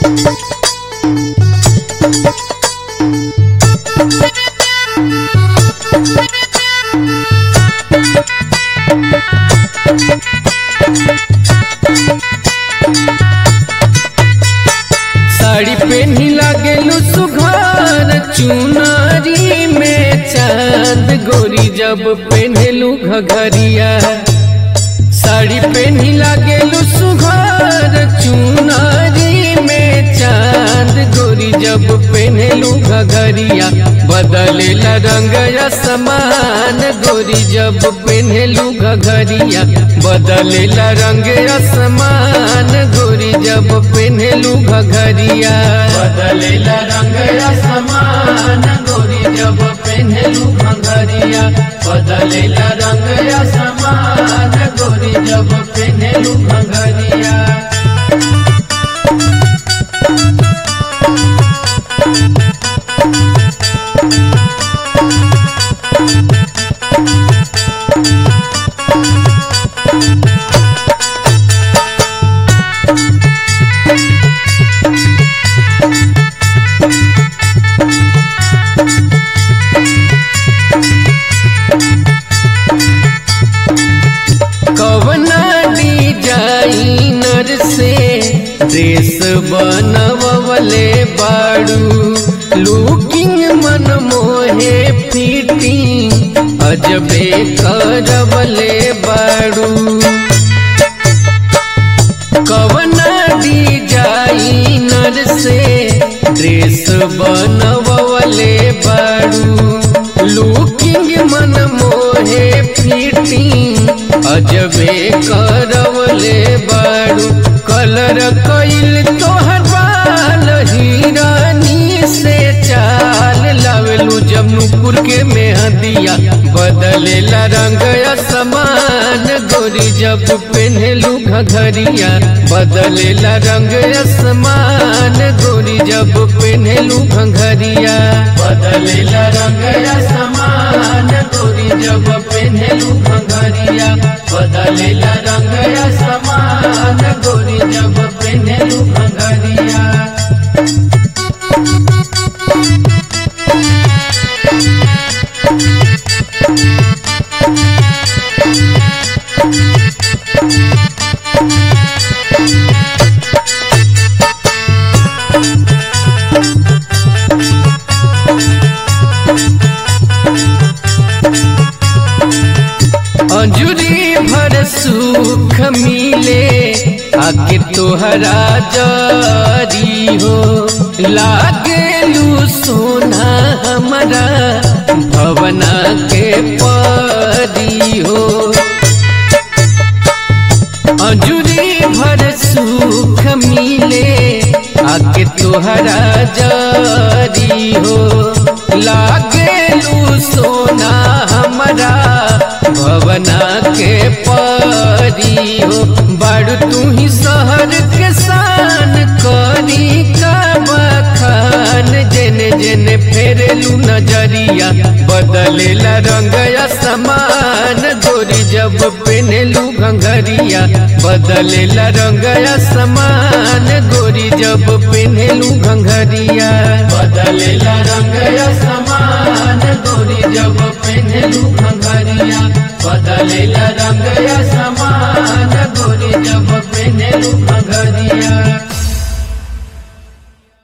साड़ी पेन्ही लागेलू सुघर चुनारी में चांद गोरी जब पेन्हेलू घघरिया साड़ी पेन्ही लागेलू सुघर चुनारी में चांद गोरी जब पेन्हेलू घघरिया बदलेला रंग समान गोरी जब पेन्हेलू घघरिया बदलेला रंग समान गोरी जब पेन्हेलू घघरिया बदलेला रंग समान गोरी जब पेन्हेलू घघरिया बदलेला रंग समान गोरी जब पेन्हेलू घघरिया कवना डिजाइनर से ड्रेस बनवले बाड़ू लुकिंग मन मोहे फिटिंग अजबे करवले बाड़ू कवना डिजाइनर से ड्रेस बनवले बाड़ू लुकिंग मन मोहे फिटिंग अजबे करवले बाड़ू कलर कइल तोहर बाल हिरानी से चाल लावेलू जमुपुर के मेहदिया बदलेला रंग समान गोरी जब पेन्हेलू घघरिया बदलेला रंग समान गोरी जब पेन्हेलू घघरिया बदलेला रंग समान गोरी जब पेन्हेलू घघरिया बदलेला रंग समान गोरी जब पेन्हेलू घघरिया अंजुरी भर सुख मिले आके तोहरा जरी हो लागेलू सोना हमारा भवना के परी हो अंजुरी भर सुख मिले आके तोहरा जरी हो लागेलू सोना हमारा भवना के परी हो बड़ तू ही शहर के शान करी का बखान जेने जेने फेरेलू नजरिया बदलेला रंग समान गोरी जब पेनेलू घंघरिया बदलेला रंग समान गोरी जब पेनेलू घंघरिया बदलेला रंग समान गोरी जब पेनेलू घंघरिया बदलेला रंग समान गोरी जब पेनेलू घंघरिया